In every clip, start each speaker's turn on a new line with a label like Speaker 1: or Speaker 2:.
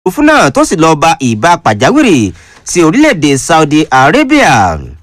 Speaker 1: òfurufú náà tó sì lọ́ọ́ ba ìbá pàjáwìrì sí orílẹ̀-èdè saudi arabia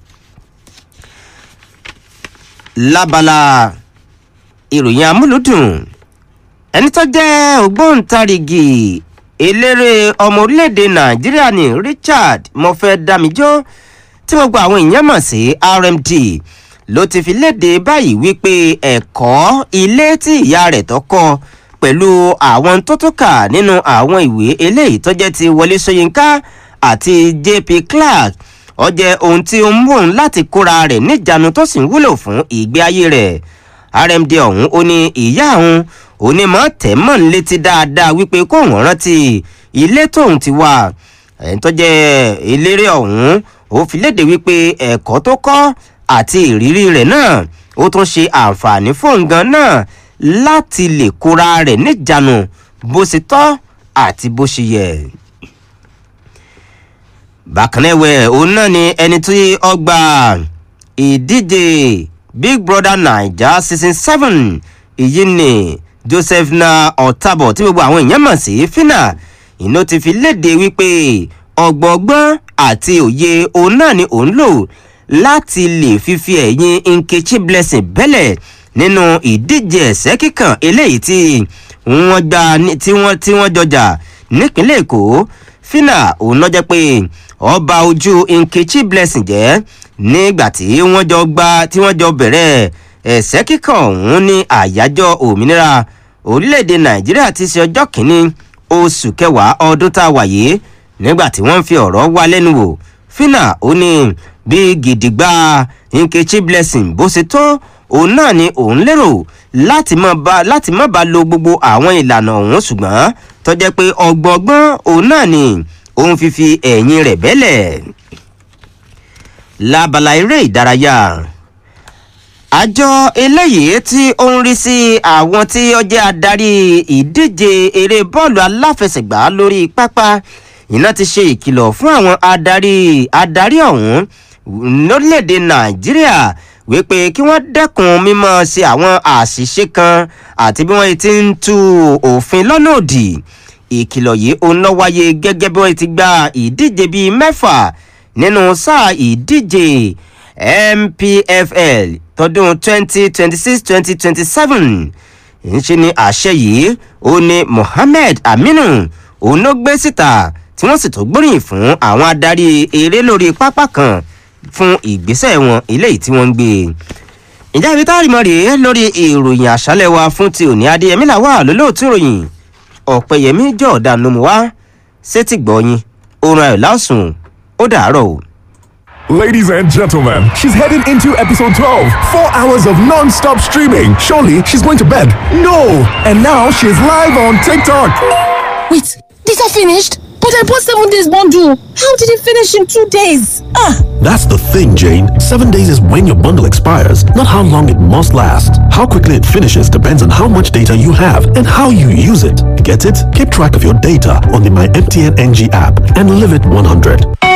Speaker 1: lábala ìròyìn amúlùdùn ẹni tó jẹ́ ògbóǹtarìgì eléré ọmọ orílẹ̀-èdè nàìjíríà ní richard mofẹ́-dámijó tí gbogbo àwọn èèyàn mọ̀ sí rmd ló ti fi léde báyìí wípé ẹ̀kọ́ ilé tí ìyá rẹ̀ tó kọ́ pẹ̀lú àwọn tó tó kà nínú àwọn ìwé eléyìí tó jẹ́ ti wọlé sọyìnká àti jp clark ó jẹ́ ohun tí ó ń mú òun láti kóra rẹ̀ níjànú tó sì ń wúlò fún ìgbé ayé rẹ̀ rmd ọ̀hún ó ní ìyá òun onímọ̀ tẹ̀mọ̀ ń létí dáadáa wípé kóun rántí ilé tóun ti wà ẹ̀yìn tó jẹ́ eléré ọ̀hún ó fi léde wípé ẹ̀kọ́ tó kọ́ àti ìrírí rẹ̀ náà ó tún ṣe àǹfààní fóun gan náà láti lè kóra rẹ̀ níjànú bó ṣe tọ́ àti bó ṣe yẹ. bákan náà ẹ̀wẹ̀ òun náà ni ẹni tí ọgbà ìdíje big brother naija season seven èyí ni joseph na ọ̀tàbọ̀ tí gbogbo àwọn èèyàn mọ̀ sí fina iná ti fi léde wípé ọgbọ̀ngbọ́n àti òye òun náà ni òun lò láti lè fífi ẹ̀yìn nkechi blessing bẹ́lẹ̀ nínú ìdíje ẹ̀sẹ́ kíkàn eléyìí tí wọ́n gbà tí wọ́n tí wọ́n jọjà nípínlẹ̀ èkó fina òun náà jẹ́ pé ọba ojú nkechi blessing jẹ́ nígbà tí wọ́n jọ gba tí wọ́n jọ bẹ̀rẹ̀ ẹ̀sẹ́ kíkàn ọ̀hún ní àyájọ́ òmìnira orílẹ̀-èdè nàìjíríà ti ṣe ọjọ́ kìíní oṣù kẹwàá ọdún tá a wà yìí nígbà tí wọ́n fi ọ̀rọ̀ wá lẹ́nu wò fina ó ní bí gidigba nkechi blessing bó ṣe tó òun náà ni òun lérò láti má ba láti má ba lo gbogbo àwọn ìlànà ọ̀hún ṣùgbọ́n tó jẹ́ pé ọgbọ̀ngbọ́n òun náà ni òun fífi ẹ̀yìn rẹ̀ bẹ́lẹ̀ lábala eré ìdárayá àjọ eléyìí tí ó ń rí sí àwọn tí ó jẹ́ adarí ìdíje eré bọ́ọ̀lù aláfẹsẹ̀gbá lórí pápá iná ti ṣe ìkìlọ̀ fún àwọn adarí adarí ọ̀hún lórílẹ̀‐èdè nàìjíríà wípé kí wọ́n dẹ́kun mímọ́ sí àwọn àṣìṣe kan àti bí wọ́n ti ń tu òfin lọ́nà òdì ìkìlọ̀ yìí ó ń lọ wáyé gẹ́gẹ́ bí wọ́n ti gba ìdíje bíi mẹ́fà nínú sáà ìdíje mpfl tọdún twenty twenty six twenty twenty seven ńṣe ni àṣẹ yìí ó ní mohammed aminu òun ló gbé síta tí wọ́n sì tó gbóríyìn fún àwọn adarí eré lórí pápá kan fún ìgbésẹ̀ wọn eléyìí tí wọ́n ń gbé ìjà ibi táàrí mọ́ rèé lórí ìròyìn àṣálẹ̀ wa fún ti òní adéyẹmí làwà lólóòtú ìròyìn ọ̀pẹ̀yẹmí jọ̀ọ́dà ló mú wá sétí gbọ́yìn oorun ayọ̀ lásùn ó dàárọ̀ o.
Speaker 2: Ladies and gentlemen, she's heading into episode 12. Four hours of non stop streaming. Surely she's going to bed. No! And now she's live on TikTok.
Speaker 3: Wait, these are finished? But I bought seven days bundle. How did it finish in two days? Ah!
Speaker 4: That's the thing, Jane. Seven days is when your bundle expires, not how long it must last. How quickly it finishes depends on how much data you have and how you use it. Get it? Keep track of your data on the My MTN NG app and live it 100.